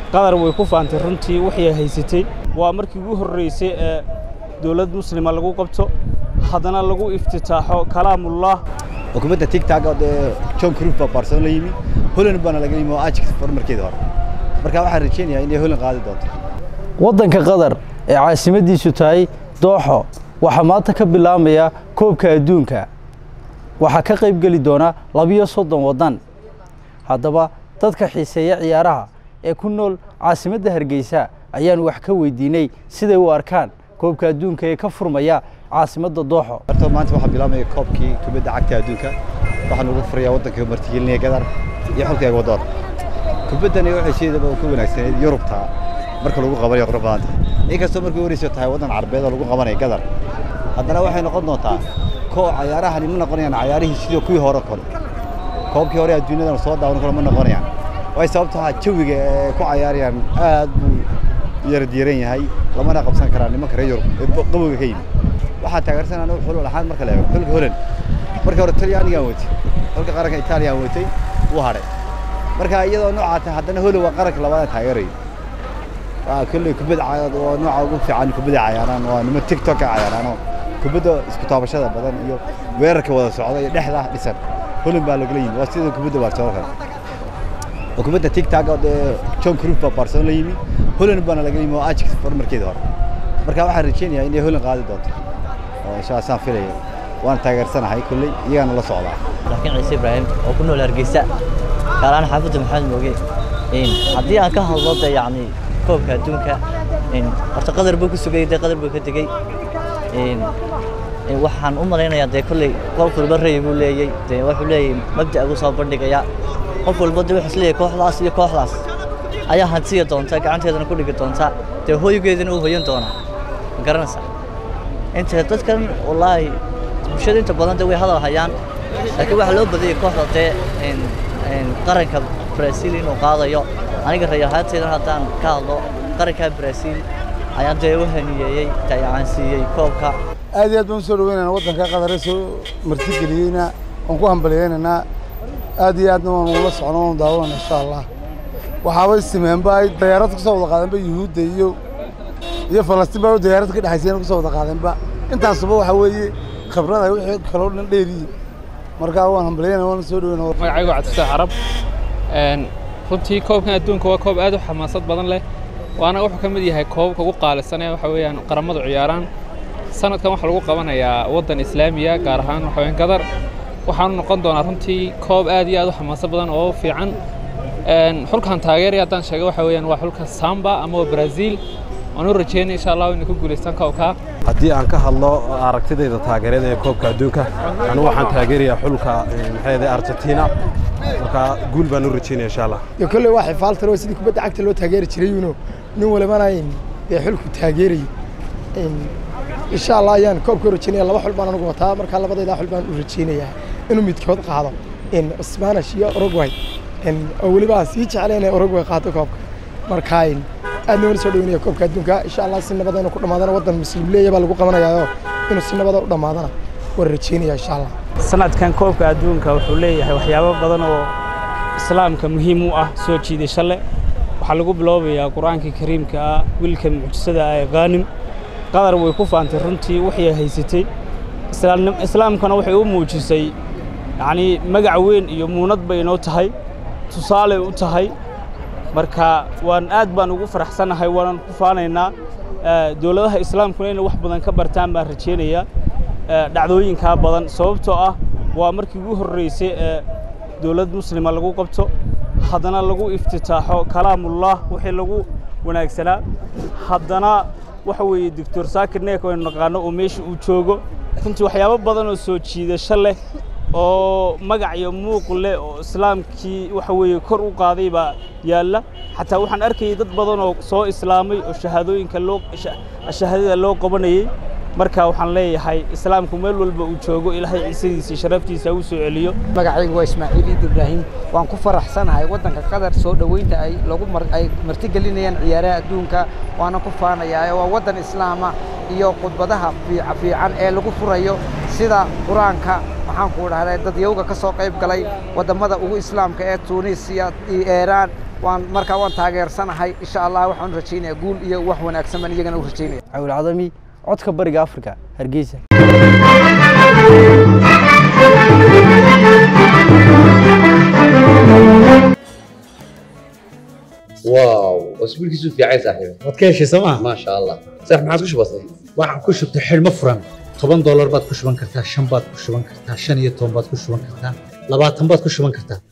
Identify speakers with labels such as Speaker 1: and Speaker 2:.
Speaker 1: qatar way ku faantay runtii wixii haysatay waa markii ugu horreysay ee dowlad muslima lagu qabto haddana lagu iftitaaxo kalaamullah
Speaker 2: xukuumadda tigtag oo dee john cruf baa barcelona la yimi holland baana laga yimi oo ajax horumarkeeda hore marka waxaan rajaynayaa inay holland qaadi doonto
Speaker 3: waddanka qatar ee caasimadiisu tahay dooxo waxaa maanta ka bilaabmaya koobka adduunka waxaa ka qayb geli doona labiyo soddon waddan haddaba dadka xiiseeya ciyaaraha ee ku nool caasimadda hargeysa ayaan wax ka weydiinay siday u arkaan koobka adduunka ee ka furmaya caasimadda dooxo
Speaker 2: horta maanta waxaa bilaabmaya koobkii kubadda cagta adduunka waxaan ugu furayaa waddanka martigelinaya gadar iyo xulka egwadoor kubaddani waxay sideedaba ka wanaagsaneyd yurubta marka lagu qabanayo qurux badanta inkastoo markii horeysa tahay waddan carbeed oo lagu qabanayo gadar haddana waxay noqon doontaa koo cayaarahani ma noqonayaan cayaarihii sidii kuwii hore kale koobkii hore adduunyadan soo daawan kale ma noqonayaan way sababto ah jawiga ee ku cayaarayaan aad buu yaradiiran yahay lamana qabsan karaa nimanka reer yurub ee qabowga ka yimi waxaa taageersan anigu xulul ahaan marka la eego xulka holand marka hore talyaanigaan watay xulka qaranka italiyan watay wuu hadhay marka iyadoo noocaa tahay haddana holand waa qaranka labaad taageerayo waa kolley kubadda waa nooca ugu fiican kubadda cayaaraan waa niman tiktok ka cayaaraanoo kubadda isku taabashada badan iyo weerarka wada socda iyo dhexda dhisan holand baa lagala yimi waa sida kubadda barcelona kale xukuumadda tigtag oo dee john cruf baa barcelona la yimi holland baana laga yimi oo ajax horumarkeeda hore marka waxaan rajaynayaa inay holland qaadi doonto oo insha allah saan filaya waan taageersanahay kolley iyagaana la socdaa
Speaker 4: laakiin ciise ibraahim oo ku nool hargeysa kaalaan xaafadda maxamed mooge haddii aan ka hadlo de yacni koobka adduunka horta qadar buu ku sugayay dee qadar buu ka tegey waxaan u malaynayaa dee kolley qof walba ra'yi buu leeyey dee wuxuu leeyahay mabda' buu soo bandhigayaa qof walba dee wuxuu isleeyahay kooxdaas iyo kooxdaas ayaa hantiya doonta gacanteedana ku dhigi doonta dee hooygeedana uu hoyan doonaa ma garanaysaa inta dadkan wallaahi bulshada inta badan dee way hadal hayaan laakiin waxaa loo badiyay kooxda dee qaranka Brazil inuu qaadayo aniga rayahaanteedan haddaan ka hadlo qaranka Brazil ayaan dee u haniyeeyey tayaan siiyey koobka
Speaker 5: aad iyo aad baan u soo dhaweynaynaa waddanka qatar ee soo martigeliyeyna waan ku hambaliyeynaynaa aad iyo aadna waan ula socno waan daawanayna insha allah waxaaba istimeenba ay dayaarad ka soo wada qaadeenba yuhuudda iyo iyo falastiin baa dayaarad ka dhexaysayna ka soo wada qaadeenba intaasuba waxaa weeye khibrada wixii kaloo dhan dheeriyi markaa waan hambaliyeyna waan soo dhaweyna
Speaker 6: magacaygu cabdisaax carab runtii koobkan adduunka waa koob aad u xamaasad badan leh waana wuxuu ka mid yahay koobabka ugu qaalisan ee waxa weeyaan qaramadu ciyaaraan sanadkan waxaa lagu qabanayaa waddan islaamiya gaar ahaan waxa weeyaan gadar waxaanu noqon doonaa runtii koob aad iyo aad u xamaasad badan oo fiican xulkan taageeraya haddaan sheego waxa weeyaan waa xulka samba ama waa brazil waan u rajeynay insha allah inay ku guulaystaan koobkaa
Speaker 7: haddii aan ka hadlo aragtidayda taageerada ee koobka adduunka anigu waxaan taageerayaa xulka maxay argentina marka guul baan u rajeynaya insha allah
Speaker 8: iyo kolley waa xifaaltan oo sidii kubadda cagta loo taageeri jiray uno nin walibana dee xulku taageerayay insha allah ayaan koobka u rajeynaya laba xul baan anigu wataa markaa labadaydaa xul baan u rajeynayaa inuu midkood qaado spanish iyo uruguay oo weliba sii jeclay inay uruguay qaato koobka markaa aadna wala soo dhaweynaya koobka adduunka insha allah si nabada inuu ku dhammaadana waddan muslim leeya baa lagu qabanayaayo inuu si nabada u dhammaadana waan rajeynaya insha allah
Speaker 1: sanadkan koobka adduunka wuxuu leeyahay waxyaabo badan oo islaamka muhiim u ah soo jiidasho leh waxaa lagu biloobayaa qur-aanka kariimka ah wiilka mucjisada ah ee khaanim qatar way ku faantay runtii wixii haysatay islaamkana waxay u muujisay yacnii magac weyn iyo muunad bay inoo tahay tusaaley u tahay marka waan aad baan ugu faraxsanahay waanan ku faanaynaa dowladaha islaamkuna inay wax badan ka bartaan baan rajaynayaa dhacdooyinkaa badan sababtoo ah waa markii ugu horreysay ee dowlad muslima lagu qabto haddana lagu iftitaaxo kalaamullah wixii lagu wanaagsanaa haddana waxa weeye doctor saakir neek aynu naqaano oo meesha uu joogo runtii waxyaabo badan oo soo jiidasho leh oo magac iyo muuq leh oo islaamkii waxa weeye kor u qaaday baa yaalla xataa waxaan arkayay dad badan oo soo islaamay oo shahaadooyinka loo shahaadada loo qabanayey marka waxaan leeyahay islaamku meel walba uu joogo ilaahay ciisadiisa sharaftiisa u soo celiyo
Speaker 9: magacaygu waa ismaaciil iid ibraahim waan ku faraxsanahay waddanka qatar soo dhoweynta ay lagu ay martigelinayaan ciyaaraha adduunka waana ku faanayaa waa waddan islaama iyo khudbadaha fiican ee lagu furayo sida qur-aanka waxaan ku dhahday dadyowga ka soo qayb galay wadammada ugu islaamka ee tuunisiya iyo iiraan waan markaa waan taageersanahay insha allah waxaan rajaynayaa guul iyo wax wanaagsan baan iyagana u rajaynaya
Speaker 3: cawil cadami codka bariga afrika hargeysa
Speaker 10: واو اسبوعك في عايز صاحبي
Speaker 11: waad ka heshay sooma
Speaker 10: ما شاء الله صح ما عادش بسيط
Speaker 11: waxaan ku shubtay xidhmo furan toban doolar baad ku shuban kartaa shan baad ku shuban kartaa shan iyo toban baad ku shuban kartaa labaatan baad ku shuban kartaa